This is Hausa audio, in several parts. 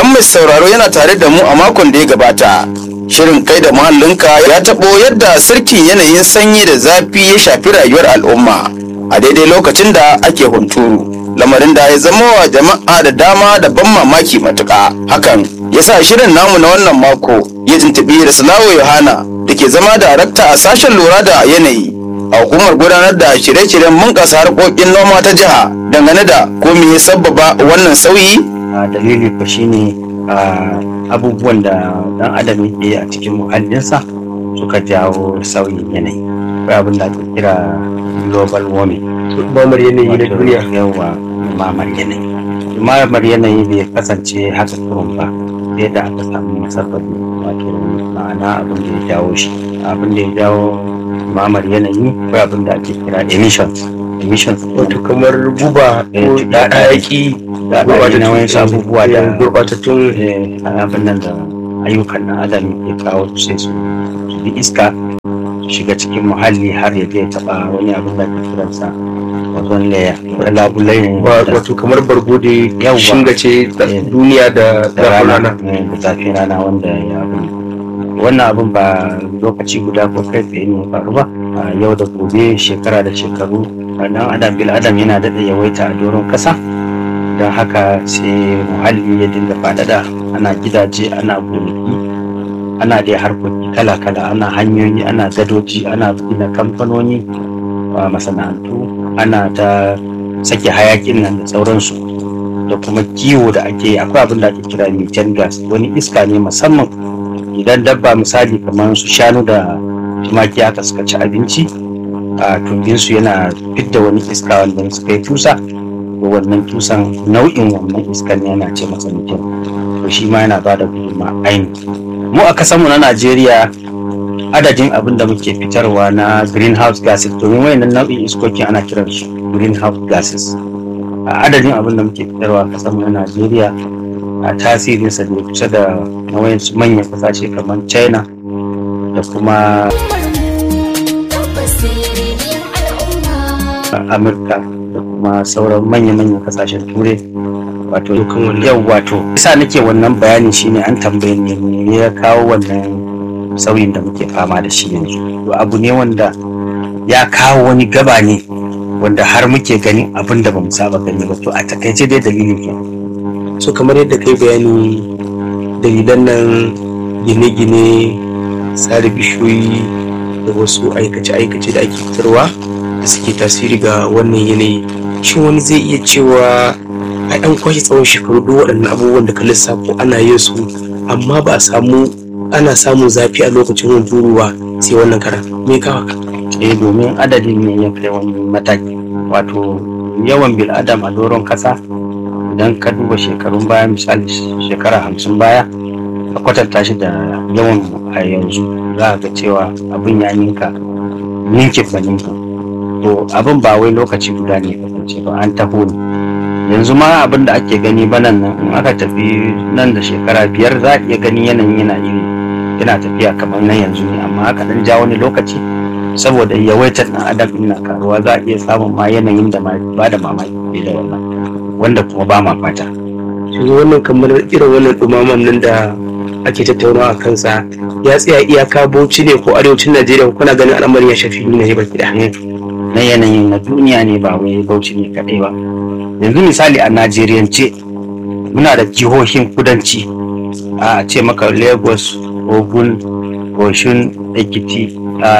idan mai sauraro yana tare da mu a makon da ya gabata shirin kai da muhallinka ya taɓo yadda sarkin yanayin sanyi da zafi ya shafi rayuwar al'umma a daidai lokacin da ake hunturu lamarin da ya zama wa jama'a da dama da ban mamaki matuƙa hakan ya sa shirin namu na wannan mako ya tuntuɓi Raslawo Yohana da ke zama darakta a sashen lura da yanayi a hukumar gudanar da shirye-shiryen bunƙasa harkokin noma ta jiha dangane da ko me ya sabbaba wannan sauyi a dalili ko shine a abubuwan da dan adam yake a cikin muhallinsa suka jawo sauyin yanayi akwai abin da ake kira global warming mamar yanayi na duniya yawa mamar yanayi mamar yanayi bai kasance haka kurun ba sai da aka samu musabbabi wato ma'ana abin da ya jawo shi abin da ya jawo mamar yanayi akwai abin da ake kira emissions emissions wato kamar guba ko hayaki da na wani abubuwa da gurbatattun abin nan da ayyukan na adam ya kawo sai su bi iska su shiga cikin muhalli har ya je taba wani abin da ke kiransa ozone layer da labulai ne wato kamar bargo da Yawwa. shingace duniya da da zafin rana rana da zafin rana wanda ya abin wannan abin ba lokaci guda ko kai tsaye ne ya faru ba a yau da gobe shekara da shekaru dan adam bil adam yana daɗa yawaita a doron ƙasa don haka sai muhalli ya dinga faɗaɗa ana gidaje ana gonaki ana dai harkoki kala-kala ana hanyoyi ana gadoji ana gina kamfanoni a masana'antu ana ta sake hayakin nan da sauransu da kuma kiwo da ake yi akwai abin da ake kira methane gas wani iska ne musamman idan dabba misali kamar su shanu da tumaki aka suka ci abinci a tumbinsu yana fidda wani iska wanda suka yi tusa to wannan tusan nau'in wannan iskan yana ce masa methane to shi ma yana ba da gudunma ainihi mu a kasanmu na najeriya adadin abin da muke fitarwa na greenhouse gases domin wayannan nau'in iskokin ana kiran su greenhouse gases a adadin abin da muke fitarwa a kasanmu na najeriya a tasirinsa da kusa da na wayansu manyan kasashe kamar china da kuma amurka da kuma sauran manya-manyan kasashen turai wato yau wato isa nake wannan bayani shine an tambaye ne me ya kawo wannan sauyin da muke fama da shi yanzu to abu ne wanda ya kawo wani gaba ne wanda har muke ganin abin da bamu saba gani ba to a takaice dai dalilin ke so kamar yadda kai bayani dalilan nan gine-gine tsara bishiyoyi da wasu aikace-aikace da ake fitarwa da suke tasiri ga wannan yanayi shin wani zai iya cewa a ɗan kwashe tsawon shekaru duk waɗannan abubuwan da ka lissafo ana yin su amma ba a samu ana samun zafi a lokacin hunturu ba sai wannan karan me kawo ka eh domin adadin ne ya kai wani mataki wato yawan bil'adam a doron kasa idan ka duba shekarun baya misali shekara hamsin baya ka kwatanta shi da yawan a yanzu za ka ga cewa abin ya ninka ninkin ba ninkin to abin ba wai lokaci guda ne kasance ba an taho ne yanzu ma abin da ake gani banan nan in aka tafi nan da shekara biyar za a iya gani yanayin yana iri yana tafiya kamar nan yanzu ne amma aka dan ja wani lokaci saboda yawaitar ɗan adam ɗin na karuwa za a iya samun ma yanayin da ma ba da mamaki fiye da wannan wanda kuma ba ma fata yanzu wannan kamar irin wannan dumaman nan da ake tattaunawa a kansa ya tsaya iyaka bauchi ne ko arewacin najeriya kuna ganin al'amarin ya shafi duniya ne baki da na yanayin na duniya ne ba wai bauchi ne kaɗai ba yanzu misali a najeriyance muna da jihohin kudanci a ce maka lagos ogun oshun ekiti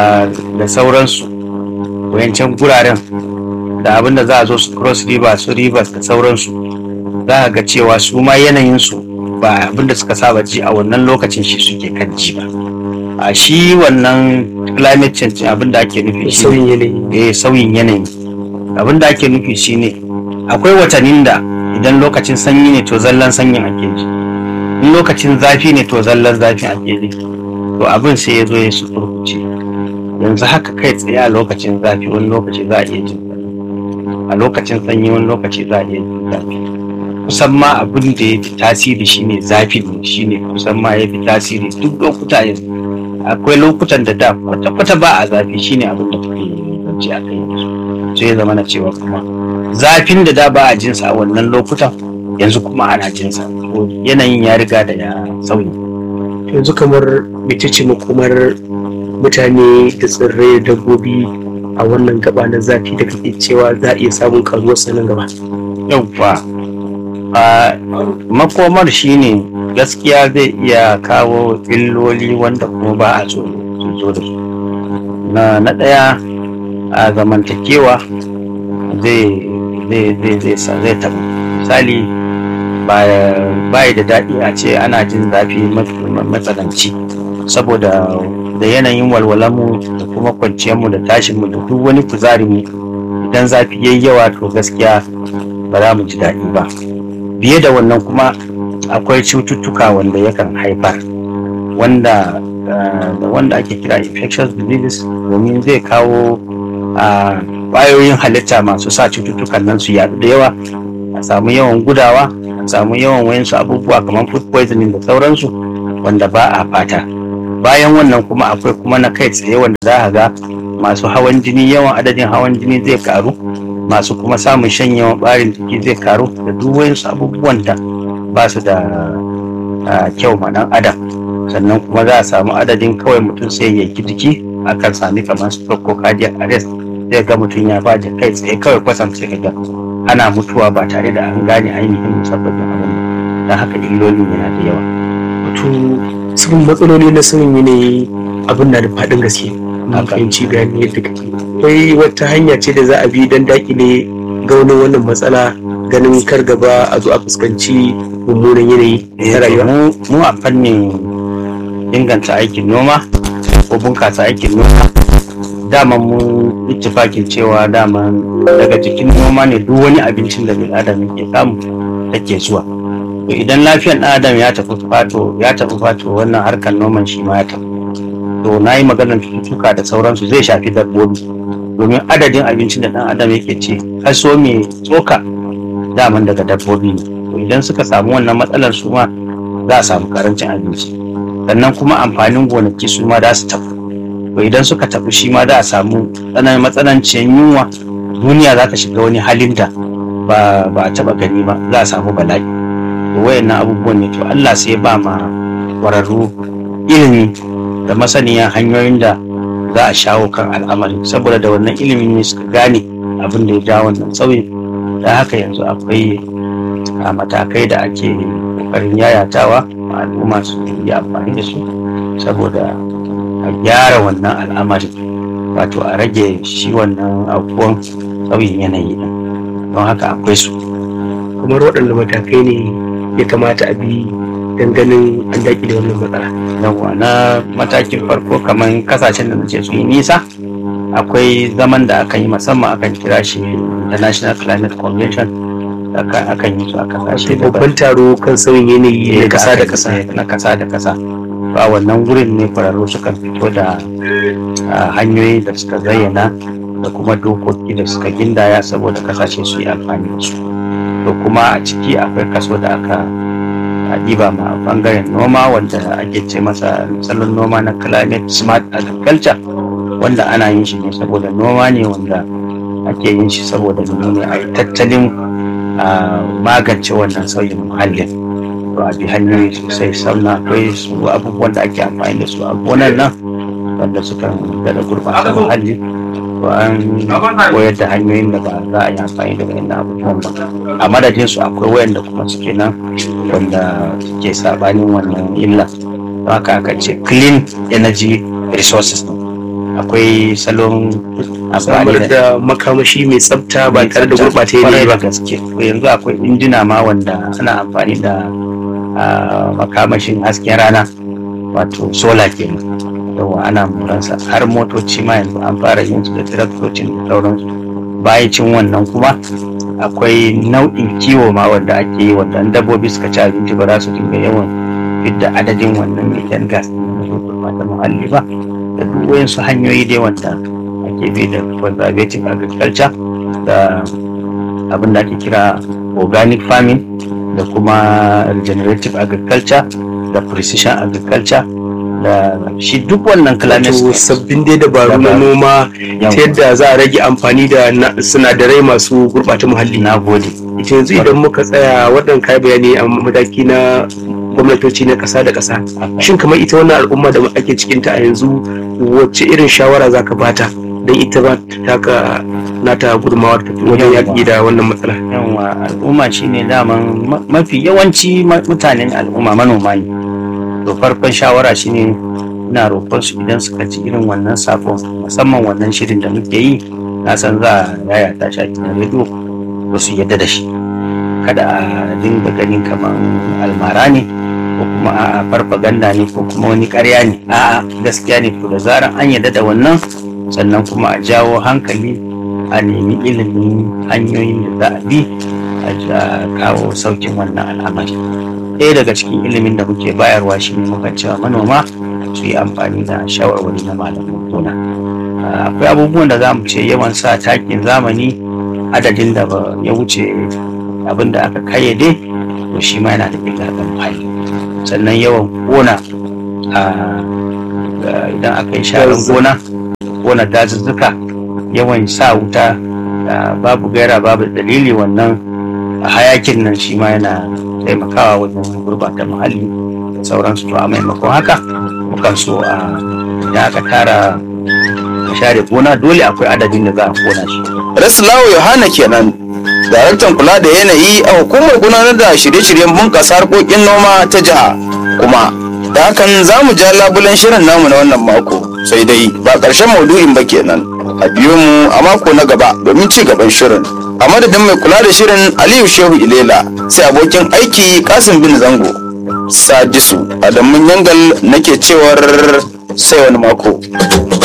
da sauransu wayancan guraren da abinda za a zo su cross river su rivers da sauransu za a ga cewa su ma yanayinsu ba abinda suka saba ji a wannan lokacin shi suke kan ji ba a shi wannan climate change abinda ake nufi shi sauyin yanayi eh sauyin yanayi abinda ake nufi shine akwai watannin da idan lokacin sanyi ne to zallan sanyin ake ji in lokacin zafi ne to zallan zafin ake ji to abin sai ya zo ya sukurkuce yanzu haka kai tsaye a lokacin zafi wani lokaci za a iya jin zafi a lokacin sanyi wani lokaci za a iya jin zafi kusan ma abin da ya fi tasiri shine zafi ne shine kusan ma ya fi tasiri duk lokuta yanzu akwai lokutan da da kwata-kwata ba a zafi shine abin da kuke zance a kai yanzu sai ya zama na cewa kuma zafin da da ba a jinsa a wannan lokutan yanzu kuma ana jinsa To yanayin ya riga da ya sauyi yanzu kamar mecece makomar mutane da tsirrai da dabbobi a wannan gaba na zafi da kake cewa za a iya samun karuwar sanin gaba yauwa a makomar shine gaskiya zai iya kawo illoli wanda kuma ba a so su zo da su na na ɗaya a zamantakewa zai zai zai zai sa zai taɓa misali ba ba da daɗi a ce ana jin zafi mat- matsananci saboda da yanayin walwalanmu da kuma kwanciyarmu da tashinmu da duk wani kuzarinmu idan zafi yayi yawa to gaskiya ba za mu ji daɗi ba biye da wannan kuma akwai cututtuka wanda yakan haifar wanda uh, wanda ake kira infectious diseases domin zai kawo a ƙwayoyin halitta masu sa cututtukan nan su yaɗu da yawa a samu yawan gudawa a samu yawan wayansu abubuwa kamar food poisoning da sauransu wanda ba a fata bayan wannan kuma akwai kuma na kai tsaye wanda za a ga masu hawan jini yawan adadin hawan jini zai karu masu kuma samun shanyewan ɓarin jiki zai karu da duk wayansu abubuwan da ba su da ah, kyau ma ɗan adam sannan kuma za a samu adadin kawai mutum sai ya yanki jiki akan sami kamar stroke ko cardiac arrest zai ga mutum ya baje kai tsaye kawai kwasan sai ga ana mutuwa ba tare da an gane ainihin musabbabin abin ba don haka illolin yana da yawa wato sun matsaloli na sauyin yanayi abin na da faɗin gaske na Haka. fahimci bayani yadda kake akwai wata hanya ce da za a bi don dakile gaunin wannan matsala ganin kar gaba a zo a fuskanci mummunan yanayi na rayuwa mu mu a fannin inganta aikin noma ko bunkasa aikin noma dama mu ittifakin cewa dama daga jikin noma ne duk wani abincin da bil adam yake samu take zuwa to idan lafiyar ɗan adam ya tafi fato ya tafi fato wannan harkar noman shi ma ya tafi to na yi maganar cututtuka da sauransu zai shafi dabbobi domin adadin abincin da ɗan adam yake ci kaso mai tsoka daman daga dabbobi ne to idan suka samu wannan matsalar su ma za a samu karancin abinci sannan kuma amfanin gonaki su ma za su tafi to idan suka tafi shi ma za a samu tsananin matsananciyar yunwa duniya za ta shiga wani halin da ba ba a taba gani ba za a samu bala'i to wayannan abubuwan ne to Allah sai ya ba ma kwararru ilimi da masaniya hanyoyin da za a shawo kan al'amari saboda da wannan ilimin ne suka gane abin da ya ja wannan sauyin da haka yanzu akwai a matakai da ake kokarin yayatawa ma al'umma su yi amfani da su saboda a gyara wannan al'amari wato a rage shi wannan abubuwan sauyin yanayi din don haka akwai su kamar waɗanda matakai ne ya kamata a bi don ganin an dakile wannan matsala yawa na matakin farko kamar kasashen da nace su yi nisa akwai zaman da aka yi musamman akan kira shi international climate convention da aka- akan yi su a kasashe daban babban taro kan sauyin yanayi na ƙasa da ƙasa na kasa da kasa to a wannan gurin ne kwararru suka fito da ah, hanyoyi da suka zayyana da kuma dokoki da suka gindaya saboda kasashe su yi amfani da su to kuma a ciki akwai kaso da aka a ɗiba ma bangaren noma wanda ake ce masa salon noma na climate smart agriculture wanda ana yin shi ne saboda noma ne wanda ake yin shi saboda ne a yi tattalin a magance wannan sauyin muhallin to a bi hanyoyi sosai sannan akwai su abubuwan da ake amfani da su a gonan nan wanda suka da gurɓata muhalli to an koyar da hanyoyin da ba za a yi amfani da wayannan abubuwan ba a madadin su akwai wayanda kuma suke nan wanda ke sabanin wannan illa don haka aka ce clean energy resources akwai salon amfani samar da makamashi mai tsafta ba tare da gurɓata yanayi Kwarai da ba gaske To yanzu akwai injina ma wanda ana amfani da ah, makamashin hasken rana wato sola kenan yawa ana moransa har motoci ma yanzu an fara yin su da traktocin da sauransu bayacin wannan kuma akwai nau'in kiwo ma wanda ake yi wanda in dabbobi suka ci abinci ba za su dinga yawan fidda adadin wannan methane gas da su gurɓata muhalli ba da duk wayansu hanyoyi dai wanda ake bi da conservative agriculture da abin da ake kira organic farming da kuma regenerative agriculture da precision agriculture da shi duk wannan climate wato change sabbin dai dabaru na Dabaru. noma Yawa. ta yadda za a rage amfani da na- sinadarai masu gurɓata muhalli na gode yanzu idan muka tsaya wannan kai bayani a mataki na gwamnatoci na ƙasa da ƙasa shin kamar ita wannan al'umma da ake cikin ta a yanzu wacce irin shawara zaka bata don ita ba ta taka nata gudunmawa ta wajen yaƙi da wannan matsala yawa al'umma shine daman ma- mafi yawanci ma- mutanen al'umma manoma ne to farkon shawara shine ina roƙon su idan suka ci irin wannan sakon musamman wannan shirin da muke yi na san za a yaya ta shi a gidan rediyo to su yadda da shi kada a dinga ganin kamar almara ne ko kuma a farfaganda ne ko kuma wani ƙarya ne a'a gaskiya ne to da zaran an yadda da wannan sannan kuma a jawo hankali a nemi ilimin hanyoyin da za a bi a ja- kawo saukin wannan al'amari ɗaya daga cikin ilimin da muke bayarwa shi ne muka cewa manoma su yi amfani da shawarwari na malamin gona Ah, akwai abubuwan da za mu ce yawan sa takin zamani adadin da ba ya wuce abin da aka kayyade to shi ma yana da illa ga muhalli sannan yawan gona ah, ga- idan aka yi sharan gona kona dazuzzuka yawan sa wuta da babu gaira babu dalili wannan hayakin nan shi ma yana taimakawa wajen gurbata muhalli da sauransu to a maimakon haka mukan so a idan aka tara a share gona dole akwai adadin da za a kona shi Raslawu Yohana kenan daraktan kula da yanayi a hukumar gudanar da shirye-shiryen bunƙasa harkokin noma ta jiha kuma da hakan za mu ja labulen shirin namu na wannan mako sai dai ba ƙarshen maudu'in ba kenan a biyo mu a mako na gaba domin ci gaban shirin a madadin mai kula da shirin aliyu shehu ilela sai abokin aiki kasim bin zango sadisu adamun yangal nake cewar sai wani mako